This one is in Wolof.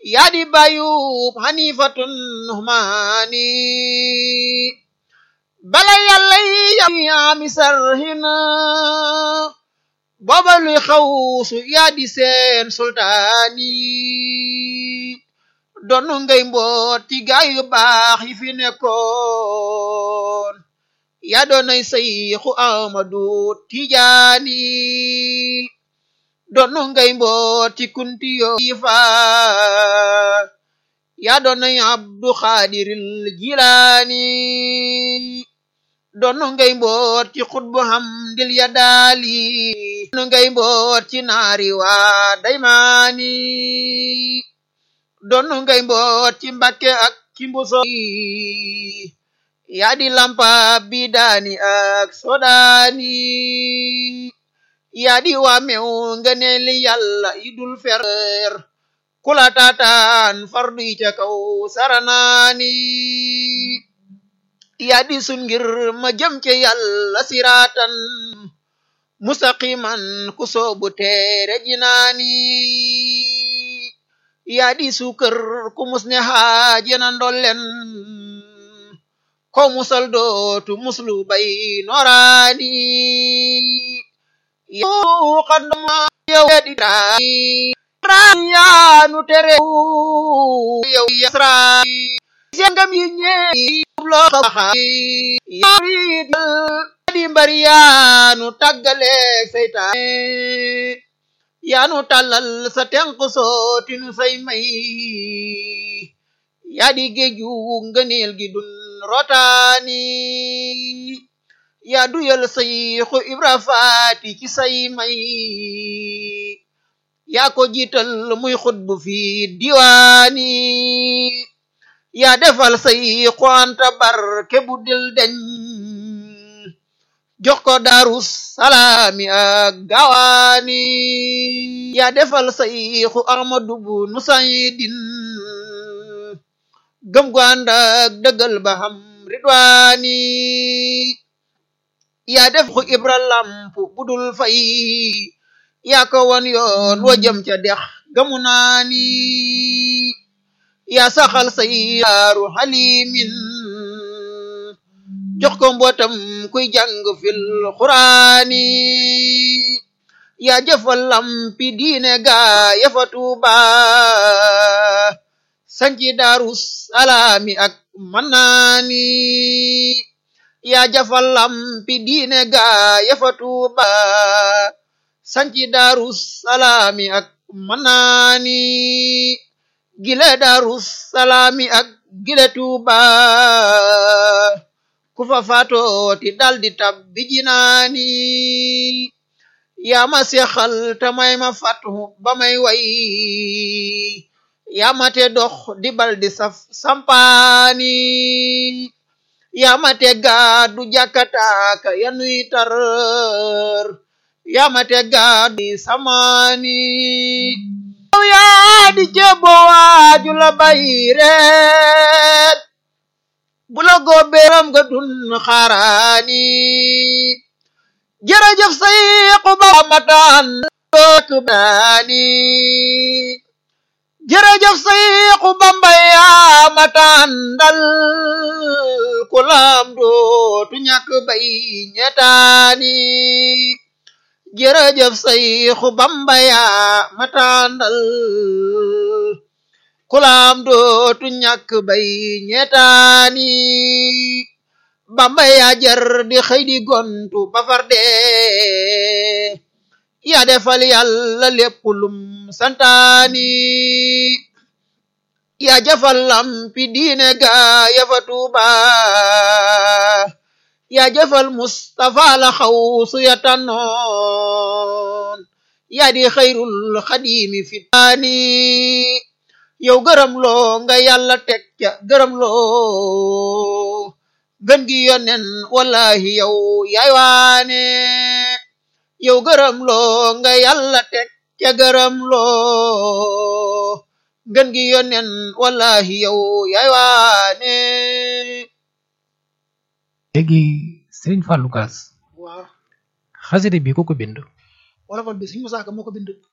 yaa di bayub xanifatun nuhmaani bala yàlla yi ami sarhina booba luy xawsu yaa di seen sultaani doonu ngay mboot ci gaay yu baax yi fi nekkoon yaa doonay sayxu amadu tijaani doonu ngay mboot ci kunti yo fa yaa doonay abdu xaadiril jilaani doonu ngay mboot ci xutbu hamdil ya daali doonu ngay mboot ci naari waa daymaani doonu ngay mboot ci mbakke ak ci mbuso yaa di lampa bi daani ak sodaani yaa di waa mew nga ne li yàlla yi dul fer kula taataan fardu yi ca kaw saranaani yaa di sun ngir ma jëm ca yàlla siraatan mustaqiman ku soobu teere jinaani yaa di suukër ku mus ne xaajana ndollen ko musal dootu muslu bay noraani yow xadma yow di yaanu tere yow yasra sengam yi ñeey loo xaxa yarit di mbari yaanu tàggaleeg seytaane yaanu tàllal sa tenq sootinu say may yaa di géeju ngëneel gi dun rotaani yaa duyal sayxu ibra faati ci say may yaa ko jiital muy xutbu fi diwaani yaa defal sayxu anta barke bu dil deñ jox ko daarus salaami ak gawaani yaa defal sayxu ahmadu bu nusaydin gëm gu ànd ak dëggal ba xam ridwaani yaa def xu ibra lamp budul fay yaa ko won yoon wo jëm ca dex gamu naani yaa saxal say yaaru xalimin jox ko mbootam kuy jàng fil xuraani yaa jëfal lampi diine gaa yafa tuuba sanci daarus salaami ak mannaani yaa jafal lampi diine gaa yafa tuuba sanci daarus salaami ak mannaani gile daarus salaami ak gile tuuba ku fa faatooti daldi tabbi jinaani yaa ma seexal te may ma fatu ba may way yaa ma te dox di bal di saf sampaani yaa ma te gaadu jàkkataaka yanuy tar yaa ma te gaadu samaani yow yaa di jebbo waaju la bayreet bu la góobeeram nga dun xaaraani jërëjëf sayxu ba mataan dook baani jërëjëf sayxu bamba yaa mataan dal ku laam dootu ñàkk bay ñetaani jërëjëf sayxu bamba yaa mataan dal ku laam dootu ñàkk bay ñetaani bamba yaa jar di xëy di gontu ba far dee yaa defal yàlla lépp lum santaani yaa jafal lampi diine gaa yafa tuuba yaa jafal mustafa la xawsu ya tànnoon yaa di xayrul xadimi fitaani yow gërëm loo nga yàlla teg ca gërëm loo gën gi yonen wallahi yow yaay waane yow gërëm loo nga yàlla teg ca gërëm loo gën gi yonen wallahi yow yaay waane léegi Serigne Fallou Gass waaw xasida bi ko ko bind wala fal bi Sëriñ Musaa Ka moo ko bind